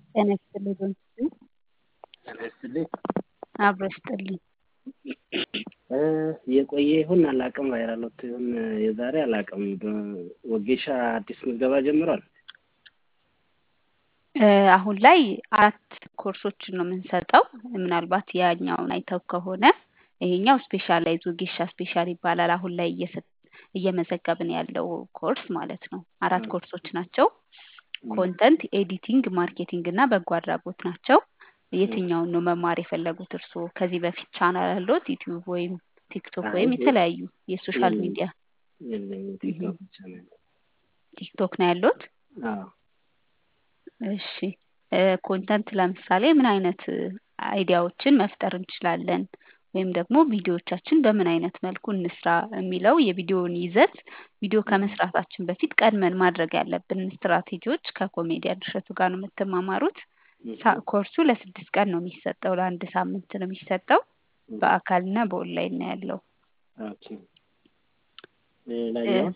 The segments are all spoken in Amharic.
ጤና ይስጥልኝ በምስሉ ጤና ይስጥልኝ። አብሮ ይስጥልኝ። የቆየ ይሁን አላውቅም፣ ቫይራል ወጥቶ ይሁን የዛሬ አላውቅም። ወጌሻ አዲስ ምዝገባ ጀምሯል። አሁን ላይ አራት ኮርሶችን ነው የምንሰጠው። ምናልባት ያኛውን አይተው ከሆነ ይሄኛው ስፔሻላይዝ ወጌሻ ስፔሻል ይባላል። አሁን ላይ እየመዘገብን ያለው ኮርስ ማለት ነው። አራት ኮርሶች ናቸው። ኮንተንት፣ ኤዲቲንግ፣ ማርኬቲንግ እና በጎ አድራጎት ናቸው። የትኛውን ነው መማር የፈለጉት እርስዎ? ከዚህ በፊት ቻናል አለዎት? ዩቲዩብ ወይም ቲክቶክ ወይም የተለያዩ የሶሻል ሚዲያ የለኝም፣ ቲክቶክ ብቻ ነው ያለው። ቲክቶክ ነው ያለዎት? አዎ። እሺ ኮንተንት ለምሳሌ ምን አይነት አይዲያዎችን መፍጠር እንችላለን ወይም ደግሞ ቪዲዮዎቻችን በምን አይነት መልኩ እንስራ የሚለው የቪዲዮውን ይዘት ቪዲዮ ከመስራታችን በፊት ቀድመን ማድረግ ያለብን ስትራቴጂዎች ከኮሜዲያን እሸቱ ጋር ነው የምትማማሩት። ኮርሱ ለስድስት ቀን ነው የሚሰጠው፣ ለአንድ ሳምንት ነው የሚሰጠው። በአካልና በኦንላይን ነው ያለው። ኦኬ። ሌላኛው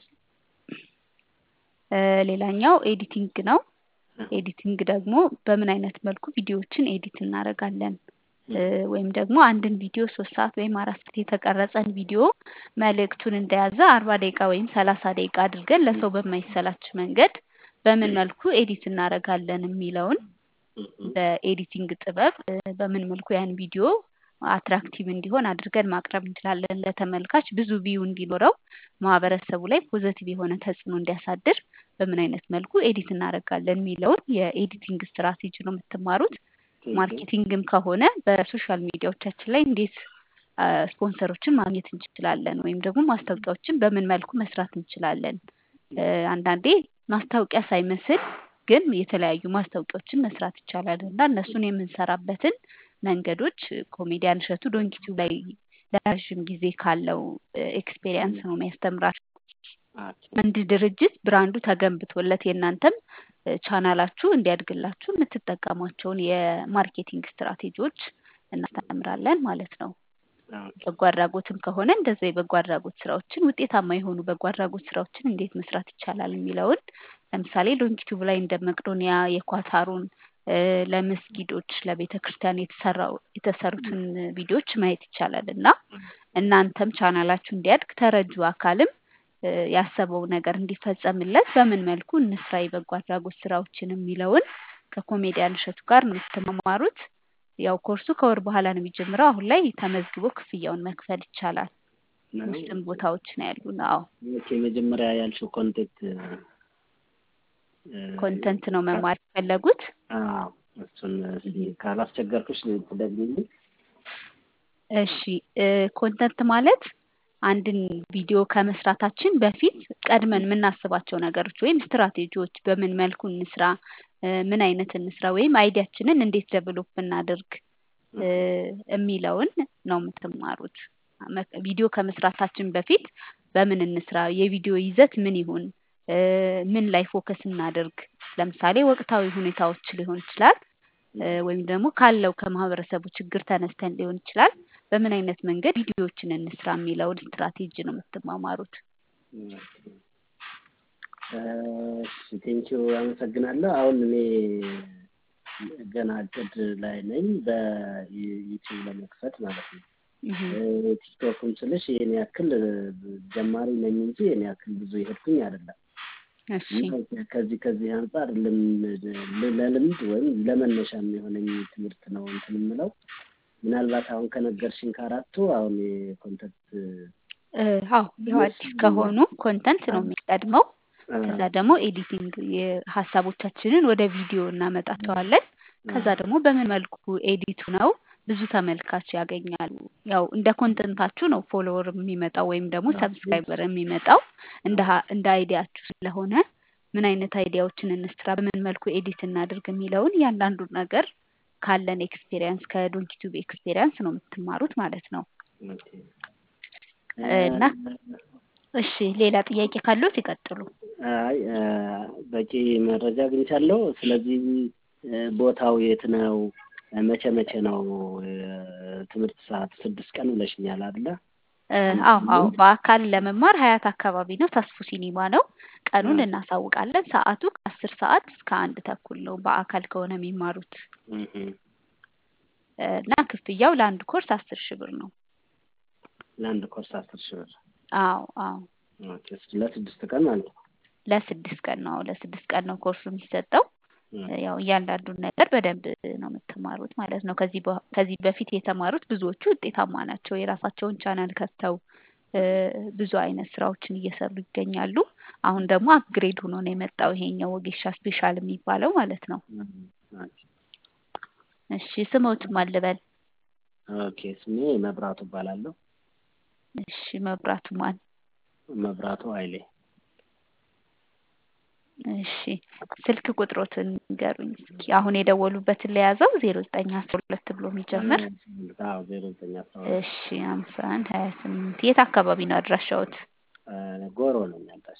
ሌላኛው ኤዲቲንግ ነው። ኤዲቲንግ ደግሞ በምን አይነት መልኩ ቪዲዮዎችን ኤዲት እናደርጋለን ወይም ደግሞ አንድን ቪዲዮ ሶስት ሰዓት ወይም አራት ሰዓት የተቀረጸን ቪዲዮ መልእክቱን እንደያዘ አርባ ደቂቃ ወይም ሰላሳ ደቂቃ አድርገን ለሰው በማይሰላች መንገድ በምን መልኩ ኤዲት እናደርጋለን የሚለውን በኤዲቲንግ ጥበብ በምን መልኩ ያን ቪዲዮ አትራክቲቭ እንዲሆን አድርገን ማቅረብ እንችላለን። ለተመልካች ብዙ ቪው እንዲኖረው ማህበረሰቡ ላይ ፖዘቲቭ የሆነ ተጽዕኖ እንዲያሳድር በምን አይነት መልኩ ኤዲት እናደርጋለን የሚለውን የኤዲቲንግ ስትራቴጂ ነው የምትማሩት። ማርኬቲንግም ከሆነ በሶሻል ሚዲያዎቻችን ላይ እንዴት ስፖንሰሮችን ማግኘት እንችላለን ወይም ደግሞ ማስታወቂያዎችን በምን መልኩ መስራት እንችላለን። አንዳንዴ ማስታወቂያ ሳይመስል ግን የተለያዩ ማስታወቂያዎችን መስራት ይቻላል እና እነሱን የምንሰራበትን መንገዶች ኮሜዲያን እሸቱ ዶንኪቲዩብ ላይ ለረዥም ጊዜ ካለው ኤክስፔሪየንስ ነው የሚያስተምራቸው። አንድ ድርጅት ብራንዱ ተገንብቶለት የእናንተም ቻናላችሁ እንዲያድግላችሁ የምትጠቀሟቸውን የማርኬቲንግ ስትራቴጂዎች እናስተምራለን ማለት ነው። በጎ አድራጎትም ከሆነ እንደዛ የበጎ አድራጎት ስራዎችን ውጤታማ የሆኑ በጎ አድራጎት ስራዎችን እንዴት መስራት ይቻላል የሚለውን ለምሳሌ ዶንኪቲዩብ ላይ እንደ መቅዶኒያ የኳታሩን ለመስጊዶች ለቤተ ክርስቲያን የተሰራው የተሰሩትን ቪዲዮዎች ማየት ይቻላል እና እናንተም ቻናላችሁ እንዲያድግ ተረጁ አካልም ያሰበው ነገር እንዲፈጸምለት በምን መልኩ እንስራ የበጎ አድራጎት ስራዎችን የሚለውን ከኮሜዲያን እሸቱ ጋር ነው የምትማማሩት። ያው ኮርሱ ከወር በኋላ ነው የሚጀምረው። አሁን ላይ ተመዝግቦ ክፍያውን መክፈል ይቻላል። ውስጥም ቦታዎች ነው ያሉ ነው። አዎ መጀመሪያ ያልሽው ኮንቴንት ኮንተንት ነው መማር የፈለጉት? አዎ እሱን ካላስቸገርኩሽ ትደግሚልኝ። እሺ ኮንተንት ማለት አንድን ቪዲዮ ከመስራታችን በፊት ቀድመን የምናስባቸው ነገሮች ወይም ስትራቴጂዎች በምን መልኩ እንስራ፣ ምን አይነት እንስራ ወይም አይዲያችንን እንዴት ደብሎፕ እናድርግ የሚለውን ነው የምትማሩት። ቪዲዮ ከመስራታችን በፊት በምን እንስራ፣ የቪዲዮ ይዘት ምን ይሁን፣ ምን ላይ ፎከስ እናድርግ። ለምሳሌ ወቅታዊ ሁኔታዎች ሊሆን ይችላል ወይም ደግሞ ካለው ከማህበረሰቡ ችግር ተነስተን ሊሆን ይችላል። በምን አይነት መንገድ ቪዲዮዎችን እንስራ የሚለውን ስትራቴጂ ነው የምትማማሩት። ቴንኪው አመሰግናለሁ። አሁን እኔ ገና እቅድ ላይ ነኝ በዩቲዩብ ለመክፈት ማለት ነው። ቲክቶክም ስልሽ ይህን ያክል ጀማሪ ነኝ እንጂ ይህን ያክል ብዙ የሄድኩኝ አይደለም። ከዚህ ከዚህ አንጻር ለልምድ ወይም ለመነሻ የሚሆነኝ ትምህርት ነው እንትን የምለው ምናልባት አሁን ከነገርሽኝ ከአራቱ አሁን የኮንተንት አዎ ያው አዲስ ከሆኑ ኮንተንት ነው የሚቀድመው። ከዛ ደግሞ ኤዲቲንግ ሀሳቦቻችንን ወደ ቪዲዮ እናመጣቸዋለን። ከዛ ደግሞ በምን መልኩ ኤዲቱ ነው ብዙ ተመልካች ያገኛሉ። ያው እንደ ኮንተንታችሁ ነው ፎሎወር የሚመጣው ወይም ደግሞ ሰብስክራይበር የሚመጣው እንደ አይዲያችሁ ስለሆነ ምን አይነት አይዲያዎችን እንስራ፣ በምን መልኩ ኤዲት እናድርግ የሚለውን እያንዳንዱን ነገር ካለን ኤክስፔሪየንስ ከዶንኪቱብ ኤክስፔሪየንስ ነው የምትማሩት ማለት ነው። እና እሺ ሌላ ጥያቄ ካለዎት ይቀጥሉ። አይ በቂ መረጃ አግኝቻለሁ። ስለዚህ ቦታው የት ነው? መቼ መቼ ነው ትምህርት ሰዓት? ስድስት ቀን ብለሽኛል አይደለ? እ፣ አዎ አዎ በአካል ለመማር ሀያት አካባቢ ነው። ተስፉ ሲኒማ ነው። ቀኑን እ፣ እናሳውቃለን። ሰዓቱ ከአስር ሰዓት እስከ አንድ ተኩል ነው በአካል ከሆነ የሚማሩት እህ፣ እ፣ እና ክፍያው ለአንድ ኮርስ አስር ሺህ ብር ነው። ለአንድ ኮርስ አስር ሺህ ብር አዎ አዎ ኦኬ፣ ለስድስት ቀን ማለት ነው። ለስድስት ቀን ነው። ለስድስት ቀን ነው ኮርሱ የሚሰጠው። እ፣ ያው እያንዳንዱን ነገር በደንብ ነው የምትማሩት ማለት ነው። ከዚህ በ- ከዚህ በፊት የተማሩት ብዙዎቹ ውጤታማ ናቸው። የራሳቸውን ቻናል ከፍተው እ፣ ብዙ አይነት ስራዎችን እየሰሩ ይገኛሉ። አሁን ደግሞ አፕግሬድ ሆኖ ነው የመጣው ይሄኛው ወጌሻ ስፔሻል የሚባለው ማለት ነው። እ፣ ኦኬ እሺ ስሞት ማልበል? ኦኬ፣ ስሜ መብራቱ እባላለሁ። እሺ መብራቱ ማን? መብራቱ ኃይሌ እሺ ስልክ ቁጥሮትን ንገሩኝ እስኪ። አሁን የደወሉበትን ለያዘው ዜሮ ዘጠኝ አስራ ሁለት ብሎ የሚጀምር አዎ ዜሮ ዘጠኝ አስራ ሁለት እሺ ሀምሳ አንድ ሀያ ስምንት የት አካባቢ ነው አድራሻዎት? እ፣ ጎሮ ነኝ ያልታሽ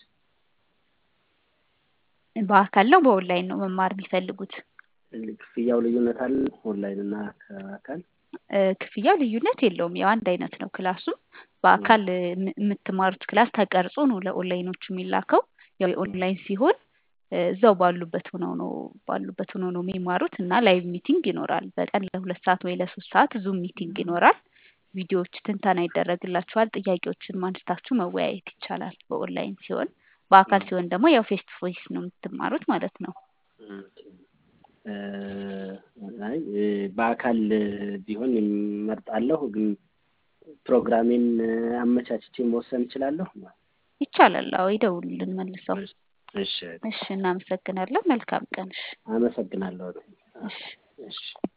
በአካል ነው በኦንላይን ነው መማር የሚፈልጉት? ክፍያው ልዩነት አለ ኦንላይን እና ከአካል? እ፣ ክፍያው ልዩነት የለውም። ያው አንድ አይነት ነው ክላሱም። በአካል እ፣ የም- የምትማሩት ክላስ ተቀርጾ ነው ለኦንላይኖቹ የሚላከው። ያው የኦንላይን ሲሆን እ፣ እዛው ባሉበት ሆነው ነው ባሉበት ሆነው ነው የሚማሩት እና ላይቭ ሚቲንግ ይኖራል። በቀን ለሁለት ሰዓት ወይ ለሶስት ሰዓት ዙም ሚቲንግ ይኖራል። ቪዲዮዎች ትንተና ይደረግላችኋል። ጥያቄዎችን ማንስታችሁ መወያየት ይቻላል በኦንላይን ሲሆን። በአካል ሲሆን ደግሞ ያው ፌስ ቱ ፌስ ነው የምትማሩት ማለት ነው። ኦኬ። እ፣ አይ እ፣ በአካል ቢሆን እመርጣለሁ፣ ግን ፕሮግራሜን አመቻችቼ መወሰን እችላለሁ። ይቻላል። አዎ ይደውሉልን መልሰው። እሺ፣ እሺ እናመሰግናለን። መልካም ቀን። እሺ አመሰግናለሁ። እሺ እሺ